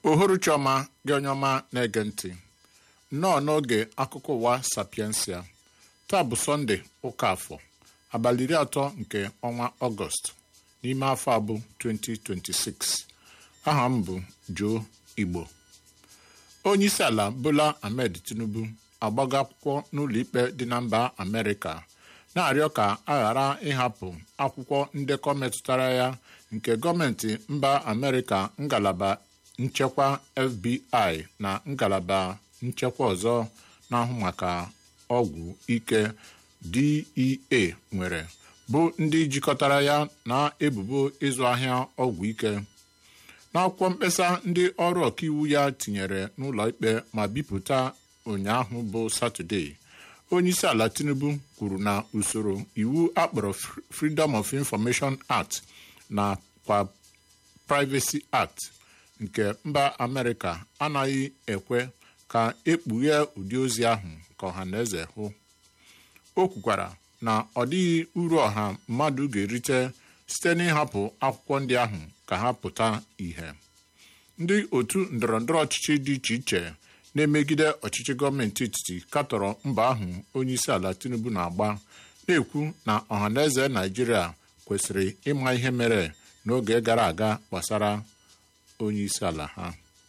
uhuruchi ọma gị onye ọma na-ege ntị nnọọ n'oge akụkọ ụwa sapiensia taa bụ sọnde ụka afọ abalị iri atọ nke ọnwa ọgọst n'ime afọ abụ 2026 aha m bụ Joe Igbo onye isi ala Bola Ahmed Tinubu agbago akwụkwọ n'ụlọ ikpe dị na mba Amerịka na-arịọ ka a ghara ịhapụ akwụkwọ ndekọ metụtara ya nke gọọmenti mba Amerịka ngalaba nchekwa FBI na ngalaba nchekwa ọzọ na-ahụ maka ọgwụ ike DEA nwere bụ ndị jikọtara ya na ebubo ịzụ ahịa ọgwụ ike n'akwụkwọ mkpesa ndị ọrụ ọkaiwu ya tinyere n'ụlọ ikpe ma bipụta ụnyaahụ bụ Satọde onyeisi ala Tinubu kwuru na usoro iwu akpọrọ Freedom of Information Act na kwa Privacy Act nke mba Amerịka anaghị ekwe ka ekpughe ụdị ozi ahụ ka ọha na eze hụ o kwukwara na ọ dịghị uru ọha mmadụ ga-erite site n'ịhapụ akwụkwọ ndị ahụ ka ha pụta ìhè ndị otu ndọrọndọrọ ọchịchị dị iche iche na-emegide ọchịchị gọọmenti etiti katọrọ mba ahụ onyeisi ala Tinubu na-agba na-ekwu na ọhaneze Naijiria kwesịrị ịma ihe mere n'oge gara aga gbasara onyeisi ala ha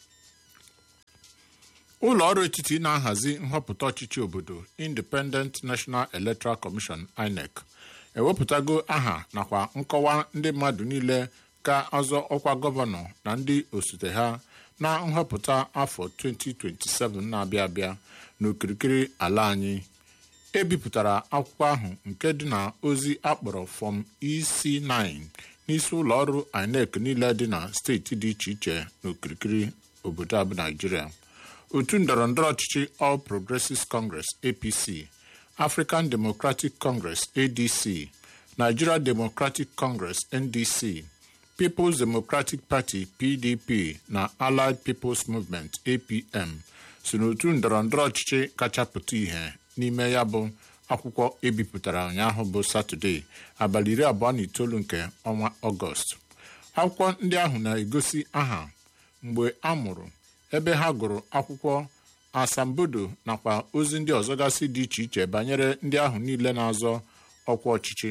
ụlọ ọrụ etiti na-ahazi nhọpụta ọchịchị obodo Independent National Electoral Commission INEC ewepụtago aha nakwa nkọwa ndị mmadụ niile ga-azọ ọkwa gọvanọ na ndị osote ha na nhọpụta afọ 2027 na-abịa abịa n'okirikiri ala anyị ebipụtara akwụkwọ ahụ nke dị na ozi akpọrọ fọm EC9 n'isi ụlọ ọrụ INEC niile dị na steeti dị iche iche n'okirikiri obodo abụ Naijiria otu ndọrọndọrọ ọchịchị All Progressives Congress APC African Democratic Congress ADC Nigeria Democratic Congress NDC People's Democratic Party PDP na Allied People's Movement APM so n'otu ndọrọndọrọ ọchịchị kacha pụta ìhè n'ime ya bụ akwụkwọ ebipụtara ụnyaahụ bụ Satọde abalị iri abụọ na itoolu nke ọnwa Ọgọst akwụkwọ ndị ahụ na-egosi aha mgbe a mụrụ ebe ha gụrụ akwụkwọ asambodo nakwa ozi ndị ọzọ gasị dị iche iche banyere ndị ahụ niile na-azọ ọkwa ọchịchị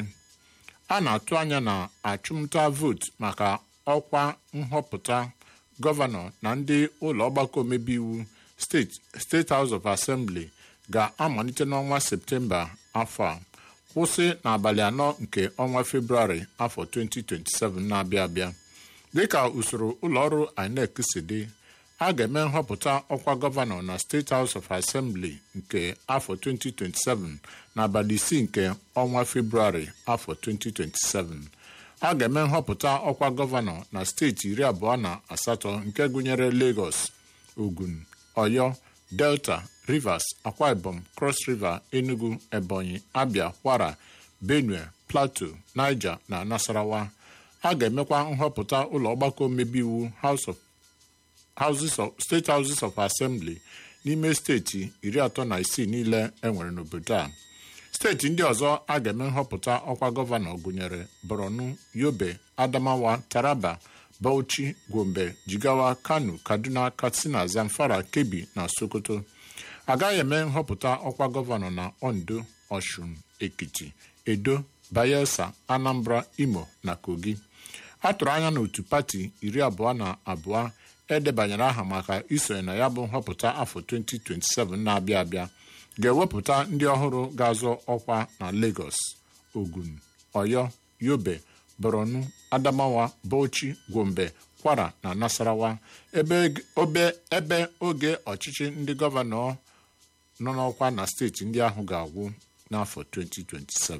a na-atụ anya na achụmnta vootu maka ọkwa nhọpụta gọvanọ na ndị ụlọ ọgbakọ omebe iwu steeti State House of Assembly ga-amalite n'ọnwa Septemba afọ a kwụsị n'abalị anọ nke ọnwa Febrụwarị afọ 2027 na-abịa abịa dịka usoro ụlọọrụ INEC si dị a ga-eme nhọpụta ọkwa gọvanọ na State House of Assembly nke afọ 2027 n'abalị isii nke ọnwa Febrụwarị afọ 2027 a ga-eme nhọpụta ọkwa gọvanọ na steeti iri abụọ na asatọ nke gụnyere Lagos Ogun Oyo Delta Rivers Akwa Ibom Cross River Enugu Ebonyi Abia Kwara Benue Plateau Niger na Nasarawa a ga-emekwa nhọpụta ụlọ ọgbakọ omebe iwu House of Houses of State Houses of Assembly n'ime steeti iri atọ na isii niile enwere n'obodo a steeti ndị ọzọ a ga-eme nhọpụta ọkwa gọvanọ gụnyere Borno Yobe Adamawa Taraba Bauchi Gombe Jigawa Kano Kaduna Katsina Zamfara Kebbi na Sokoto agaghị eme nhọpụta ọkwa gọvanọ na Ondo Ọshun Ekiti Edo Bayelsa Anambra Imo na Kogi a tụrụ anya na otu pati iri abụọ na abụọ edebanyere aha maka isonye na ya bụ nhọpụta afọ 2027 na-abịa abịa ga-ewepụta ndị ọhụrụ ga-azọ ọkwa na Lagos Ogun Oyo Yobe Borno Adamawa Bauchi Gombe Kwara na Nasarawa ebe oge ọchịchị ndị gọvanọ nọ n'ọkwa na steeti ndị ahụ ga-agwụ n'afọ 2027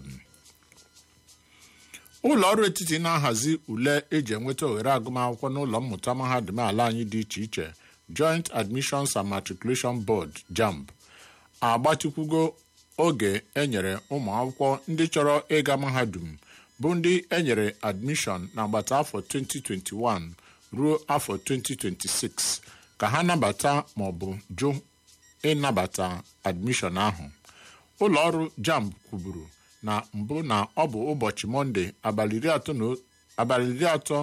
ụlọ ọrụ etiti na-ahazi ule eji enweta ohere agụmakwụkwọ n'ụlọ mmụta mahadum ala anyị dị iche iche Joint Admissions and Matriculation Board JAMB agbatịkwugo oge enyere ụmụ akwụkwọ ndị chọrọ ịga mahadum bụ ndị enyere admishọn n'agbata afọ 2021 ruo afọ 2026 ka ha nabata ma ọ bụ jụ ịnabata admishọn ahụ ụlọ ọrụ JAMB kwuburu na mbụ na ọ bụ ụbọchị mọnde abalị iri atọ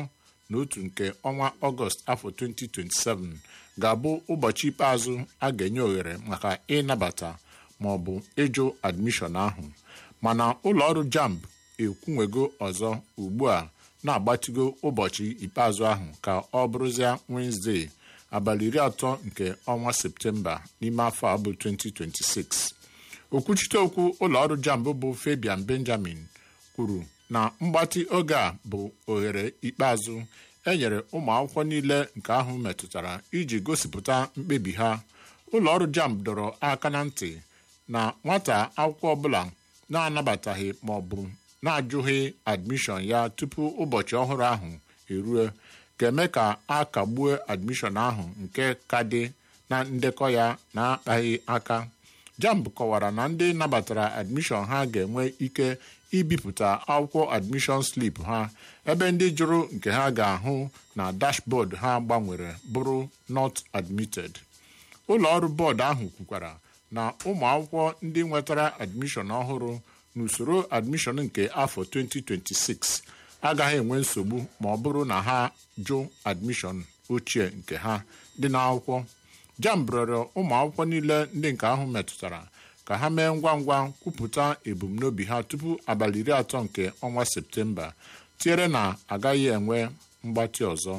na otu nke ọnwa ọgọst afọ 2027 ga-abụ ụbọchị ikpeazụ a ga-enye ohere maka ịnabata ma ọ bụ ịjụ admishọn ahụ mana ụlọọrụ jamb ekwunwego ọzọ ugbu a na-agbatịgo ụbọchị ikpeazụ ahụ ka ọ bụrụzia Wenezdee abalị iri atọ nke ọnwa septemba n'ime afọ a bụ 2026 okwuchite okwu ụlọọrụ jamb bụ Fabian Benjamin kwuru na mgbatị oge a bụ ohere ikpeazụ enyere ụmụ akwụkwọ niile nke ahụ metụtara iji gosipụta mkpebi ha ụlọọrụ jamb dọrọ aka na ntị na nwata akwụkwọ ọbụla na-anabataghị ma ọ bụ na-ajụghị admishọn ya tupu ụbọchị ọhụrụ ahụ erue ga-eme ka a kagbue admishọn ahụ nke ka dị na ndekọ ya na-akpaghị aka jamb kọwara na ndị nabatara admishọn ha ga-enwe ike ibipụta akwụkwọ admishọn slip ha ebe ndị jụrụ nke ha ga-ahụ na dashbọọdụ ha gbanwere bụrụ not admitted ụlọ ọrụ bọọdụ ahụ kwukwara na ụmụ akwụkwọ ndị nwetara admishọn ọhụrụ n'usoro admishọn nke afọ 2026 agaghị enwe nsogbu ma ọ bụrụ na ha jụ admishọn ochie nke ha dị n'akwụkwọ jamb rịọrọ ụmụ akwụkwọ niile ndị nke ahụ metụtara ka ha mee ngwa ngwa kwupụta ebumnobi ha tupu abalị iri atọ nke ọnwa septemba tinyere na agaghị enwe mgbatị ọzọ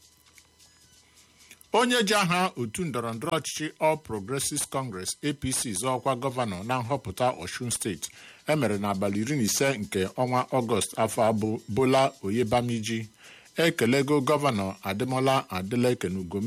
onye ji aha otu ndọrọndọrọ ọchịchị All Progressives Congress APC zọọkwa gọvanọ na nhọpụta Osun steeti emere n'abalị iri na ise nke ọnwa ọgọst afọ abụ Bola Oyebamiji ekelego gọvanọ Ademola Adeleke n'ugom